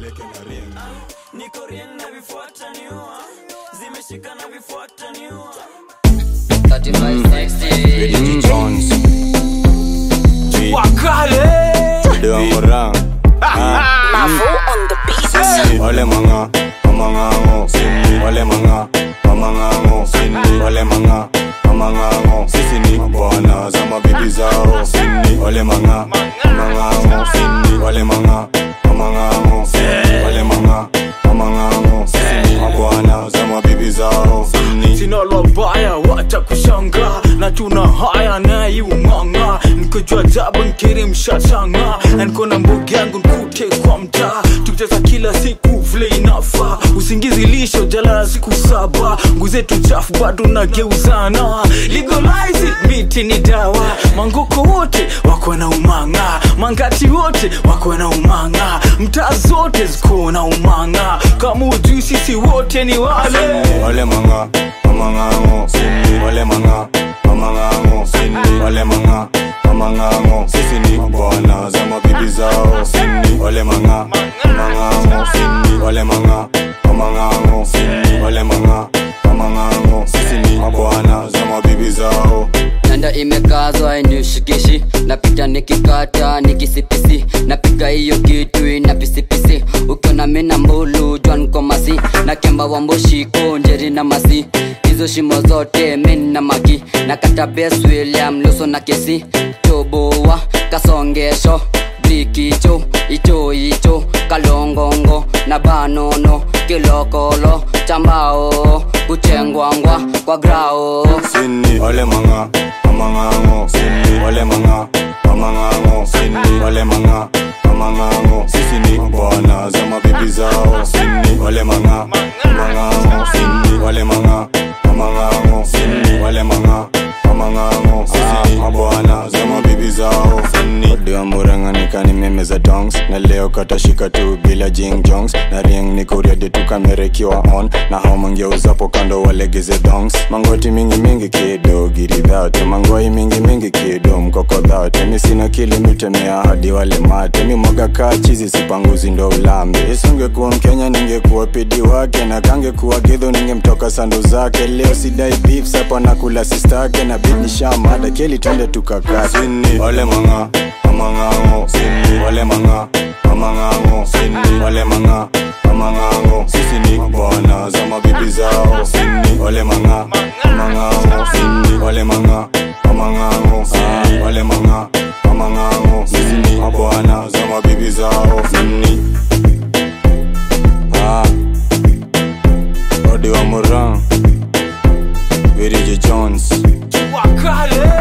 peleke na ring niko rien na vifuata niua zimeshika na vifuata niua 3560 Jones wakale Dewa Morang Mavo on the beat. Ole manga Mamangango Ole manga Mamangango Ole manga Mamangango Sisi ni bwana za mabibi zao Ole manga Mamangango Ole manga Mamangango Ole manga Mamangango Sisi ni mabwana za mabibi zao sina la baya wacha kushanga na tuna haya naye umanga nikojua jaba nkiri mshashanga na niko na mbugi yangu nkute kwa mtaa tukicheza kila siku vile inafa usingizi lisho jalala siku saba nguzetu chafu bado nageuzana legalize it, miti ni dawa mangoko wote wako na umanga mangati wote wako na umanga mtaa zote ziko na umanga kama ujui sisi wote ni wale Ole manga Mamangango Ole manga Mamangango Ole manga Mamangango Sisi ni bwana za mabibi zao Ole manga Mamangango Ole manga Mamangango Ole manga Mamangango Sisi ni mabwana za mabibi zao nanda imekazwa inishikishi napita nikikata nikisipisi napiga hiyo kitu ina pisipisi ukiona mina mbulu jwan komasi na kemba wa mboshiko njeri na masi hizo shimo zote min na magi na kata bes william luso na kesi toboa kasongesho brikicho icho icho kalongongo na banono kilokolo chambao kuchengwangwa kwa grao Sini Ole manga Mamangango Ole manga Mamangango Ole manga Mamangango Sisi ni bwana za mabibi zao Ole manga Mamangango Ole manga Mamangango Ole manga Mamangango Sisi ni mabwana za mabibi zao Odi wa murang'anika ni meme za dongs na leo katashika tu bila jing jongs na ring ni kuriadi tu kamera ikiwa on na hao mangeuzapo kando walegeze dongs mangoti mingi mingi kido giridhate mangoi mingi mingi kido mkokodhate mi sina kilimitemea hadi wale mate mi mwaga kaa chizi sipanguzi ndo ulambe isingekuwa mkenya ningekuwa pidi wake na kangekuwa gidho ningemtoka sandu zake leo sidai beef sapa nakula sistake na bidishamada keli twende tukakati ole manga mamangango ole manga mamangango ole manga mamangango sisi ni bwana za mabibi zao ole manga mamangango ole manga mamangango ole manga mamangango sisi ni mabwana za mabibi zao Ah. Odi wa Moran Virgil Jones wakale